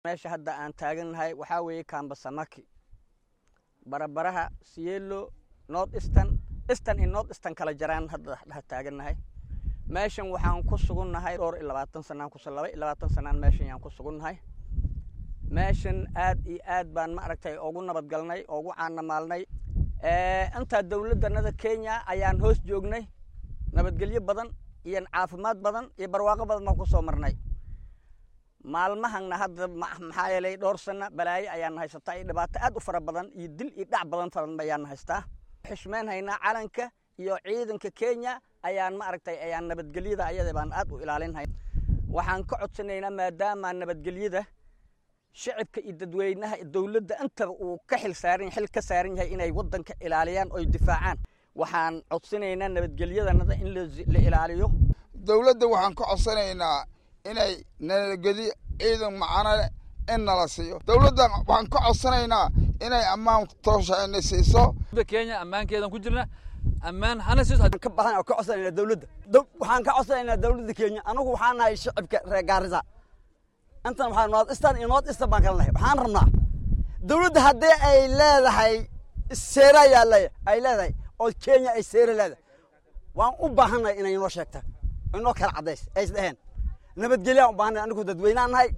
meesha hadda aan taagannahay waxaa weeye kambasamaki barabaraha sielo north eastern eastern iyo north eastern kala jaraan hadda dhex taagannahay meeshan waxaan ku sugunnahay dhowr iyo labaatan sanaan kus laba iyo labaatan sanaan meeshan yaan ku sugunnahay meeshan aad iyo aad baan ma aragtay ugu nabadgalnay ugu caanamaalnay intaa dowladdanada kenya ayaan hoos joognay nabadgelyo badan iyo caafimaad badan iyo barwaaqo badan baan kusoo marnay maalmahana hadda maxaa yeelay dhowr sana balaayo ayaan haysataa iyo dhibaato aad u fara badan iyo dil iyo dhac badan faran ayaan haystaa xishmeyn haynaa calanka iyo ciidanka kenya ayaan ma aragtay ayaan nabadgelyada ayada baan aad u ilaalinhay waxaan ka codsanaynaa maadaama nabadgelyada shicibka iyo dadweynaha dowladda intaba uu ka xil saaran xil ka saaran yahay inay waddanka ilaaliyaan oy difaacaan waxaan codsanaynaa nabadgelyadanada in la ilaaliyo dowladda waxaan ka codsanaynaa inay nabadgelyo ciidan macano leh in nala siiyo dowladda waxaan ka codsanaynaa inay ammaan tooshaana siiso kenya ammaankeedan ku jirna ammaan hana siiso ka baxan oo ka codsanaynaa dowladda waxaan ka codsanaynaa dowladda kenya anagu waxaan nahay shicibka reer gaarisa intan waxaa north eastern iyo north eastern baan kala nahay waxaan rabnaa dowladda haddii ay leedahay seera yaalla ay leedahay oo kenya ay seera leedahay waan u baahannahay inay inoo sheegta inoo kala caddays ay isdheheen nabadgelyaa u baahannahay anigu dadweynaan nahay